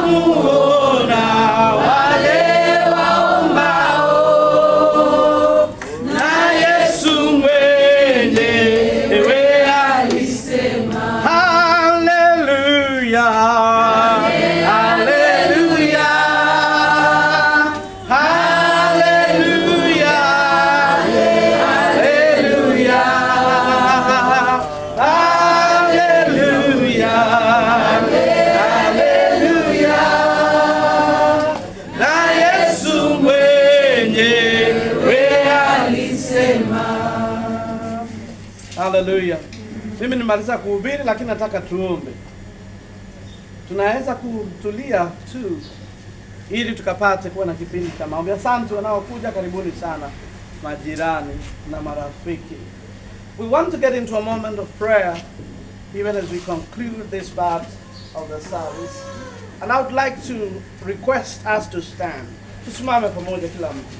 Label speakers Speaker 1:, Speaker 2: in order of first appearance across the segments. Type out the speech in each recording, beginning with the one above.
Speaker 1: watamuona wale waombao, na Yesu mwenyewe alisema, haleluya, haleluya, haleluya, haleluya, haleluya, haleluya, na Yesu mwenyewe alisema. Haleluya. Mimi nimaliza kuhubiri, lakini nataka tuombe. Tunaweza kutulia tu ili tukapate kuwa na kipindi cha maombi. Asante wanaokuja, karibuni sana majirani na marafiki. We want to get into a moment of prayer even as we conclude this part of the service. And I would like to request us to stand. Tusimame pamoja kila mtu.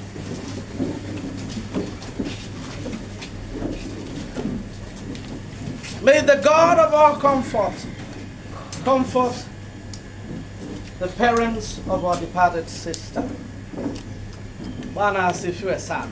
Speaker 1: May the God of all comfort comfort the parents of our departed sister. Bwana asifiwe sana.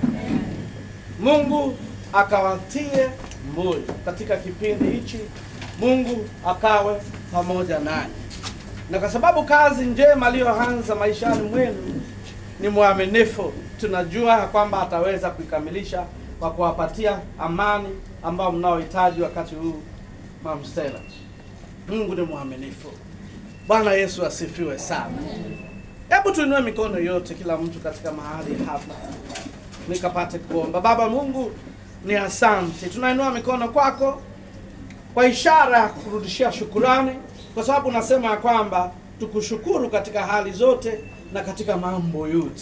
Speaker 1: Mungu akawatie moyo katika kipindi hichi. Mungu akawe pamoja nanyi, na kwa sababu kazi njema aliyoanza maishani mwenu ni mwaminifu, tunajua ya kwamba ataweza kuikamilisha kwa kuwapatia amani ambao mnaohitaji wakati huu. Mama Stella, Mungu ni mwaminifu. Bwana Yesu asifiwe sana. Hebu tuinue mikono yote, kila mtu katika mahali hapa, nikapate kuomba. Baba Mungu, ni asante, tunainua mikono kwako kwa ishara ya kurudishia shukurani, kwa sababu unasema ya kwamba tukushukuru katika hali zote na katika mambo yote.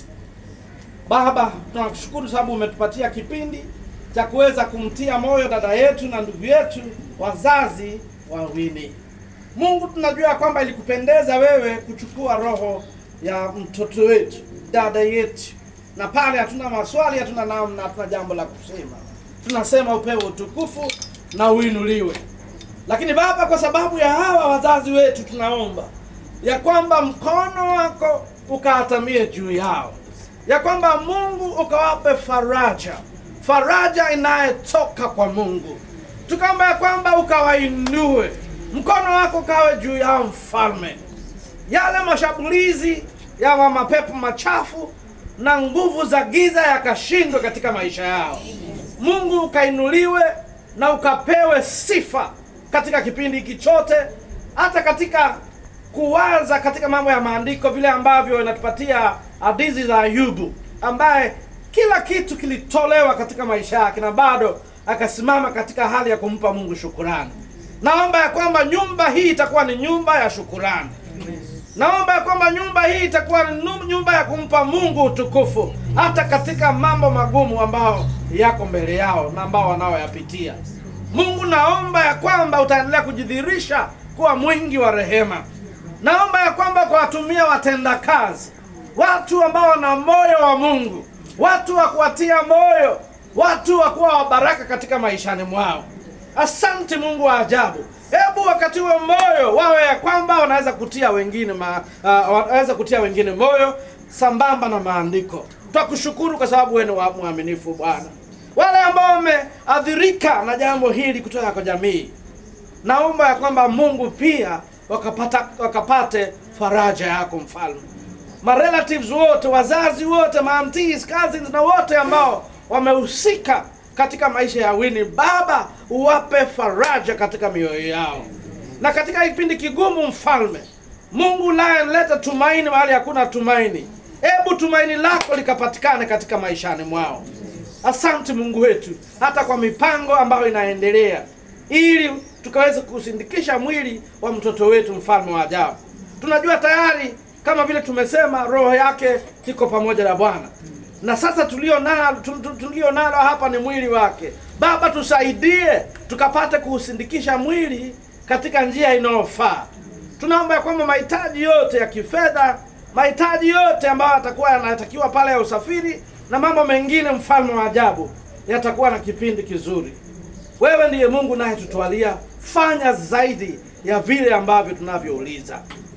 Speaker 1: Baba, tunakushukuru sababu umetupatia kipindi cha kuweza kumtia moyo dada yetu na ndugu yetu wazazi wawili. Mungu, tunajua kwamba ilikupendeza wewe kuchukua roho ya mtoto wetu, dada yetu, na pale hatuna maswali, hatuna namna, hatuna jambo la kusema, tunasema upewe utukufu na uinuliwe. Lakini Baba, kwa sababu ya hawa wazazi wetu, tunaomba ya kwamba mkono wako ukaatamie juu yao, ya kwamba Mungu ukawape faraja, faraja inayetoka kwa Mungu. Tukaomba ya kwamba ukawainue, mkono wako ukawe juu yao, Mfalme. Yale mashambulizi ya wa mapepo machafu na nguvu za giza yakashindwe katika maisha yao. Mungu ukainuliwe na ukapewe sifa katika kipindi hiki chote, hata katika kuwaza katika mambo ya maandiko, vile ambavyo inatupatia hadithi za Ayubu ambaye kila kitu kilitolewa katika maisha yake na bado akasimama katika hali ya kumpa Mungu shukurani. Naomba ya kwamba nyumba hii itakuwa ni nyumba ya shukurani. Naomba ya kwamba nyumba hii itakuwa ni nu- nyumba ya kumpa Mungu utukufu hata katika mambo magumu ambao yako mbele yao na ambao wanaoyapitia. Mungu, naomba ya kwamba utaendelea kujidhihirisha kuwa mwingi wa rehema. Naomba ya kwamba kuwatumia watendakazi, watu ambao wana moyo wa Mungu, watu wa kuwatia moyo, watu wa kuwa wa baraka katika maishani mwao. Asante Mungu wa ajabu. Hebu wakati huo moyo wawe ya kwamba wanaweza kutia wengine ma, uh, wanaweza kutia wengine moyo sambamba na maandiko. Twakushukuru kwa sababu wewe ni wa- mwaminifu Bwana. Wale ambao wameadhirika na jambo hili kutoka kwa jamii, naomba ya kwamba Mungu pia wakapata wakapate faraja yako mfalme. Marelatives wote, wazazi wote, maantis, cousins na wote ambao wamehusika katika maisha ya Winnie, Baba uwape faraja katika mioyo yao, na katika kipindi kigumu, mfalme Mungu naye leta tumaini mahali hakuna tumaini. Hebu tumaini lako likapatikane katika maishani mwao. Asante Mungu wetu, hata kwa mipango ambayo inaendelea, ili tukaweze kusindikisha mwili wa mtoto wetu, mfalme wa ajabu. Tunajua tayari kama vile tumesema, roho yake iko pamoja na Bwana, na sasa tulio nalo tu- tu- tulio nalo hapa ni mwili wake. Baba, tusaidie tukapate kuusindikisha mwili katika njia inayofaa. Tunaomba ya kwamba mahitaji yote ya kifedha, mahitaji yote ambayo yatakuwa yanatakiwa pale ya usafiri na mambo mengine, mfalme wa ajabu, yatakuwa na kipindi kizuri. Wewe ndiye Mungu naye tutwalia, fanya zaidi ya vile ambavyo tunavyouliza.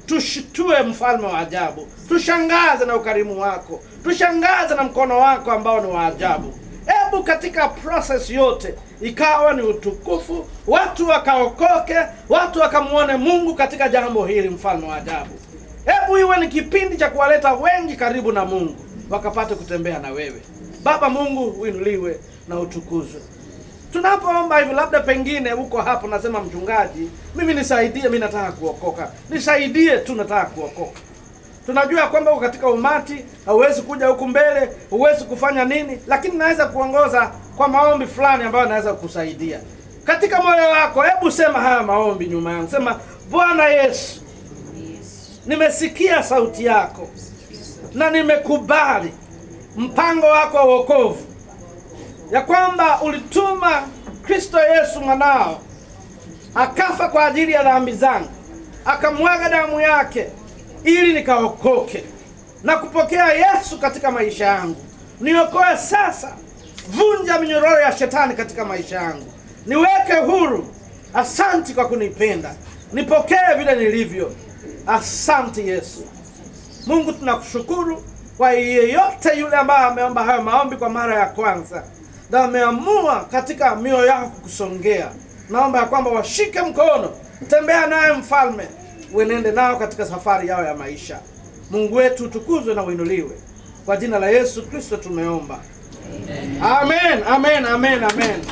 Speaker 1: tushitue mfalme wa ajabu, tushangaze na ukarimu wako, tushangaze na mkono wako ambao ni wa ajabu. Hebu katika process yote ikawa ni utukufu, watu wakaokoke, watu wakamwone Mungu katika jambo hili, mfalme wa ajabu. Hebu iwe ni kipindi cha kuwaleta wengi karibu na Mungu, wakapate kutembea na wewe. Baba Mungu, uinuliwe na utukuzwe. Tunapoomba hivi, labda pengine uko hapo, nasema mchungaji, mimi nisaidie, mimi nataka kuokoka, nisaidie tu, nataka kuokoka. Tunajua kwamba uko katika umati, hauwezi kuja huku mbele, huwezi kufanya nini, lakini naweza kuongoza kwa maombi fulani ambayo naweza kukusaidia katika moyo wako. Hebu sema haya maombi nyuma yangu, sema: Bwana Yesu, nimesikia sauti yako na nimekubali mpango wako wa wokovu, ya kwamba ulituma Kristo Yesu mwanao akafa kwa ajili ya dhambi zangu, akamwaga damu yake ili nikaokoke na kupokea Yesu katika maisha yangu. Niokoe sasa, vunja minyororo ya shetani katika maisha yangu, niweke huru. Asanti kwa kunipenda, nipokee vile nilivyo. Asante Yesu. Mungu, tunakushukuru kwa yeyote yule ambaye ameomba hayo maombi kwa mara ya kwanza na ameamua katika mioyo yao kusongea. Naomba ya kwamba washike mkono, tembea naye mfalme, uenende nao katika safari yao ya maisha. Mungu wetu utukuzwe na uinuliwe, kwa jina la Yesu Kristo tumeomba, amen, amen, amen, amen.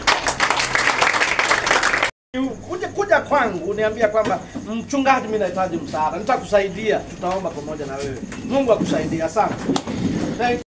Speaker 1: Kuja, kuja kwangu uniambia kwamba mchungaji, mimi nahitaji msaada, nitakusaidia, tutaomba pamoja na wewe. Mungu akusaidie. Asante. Thank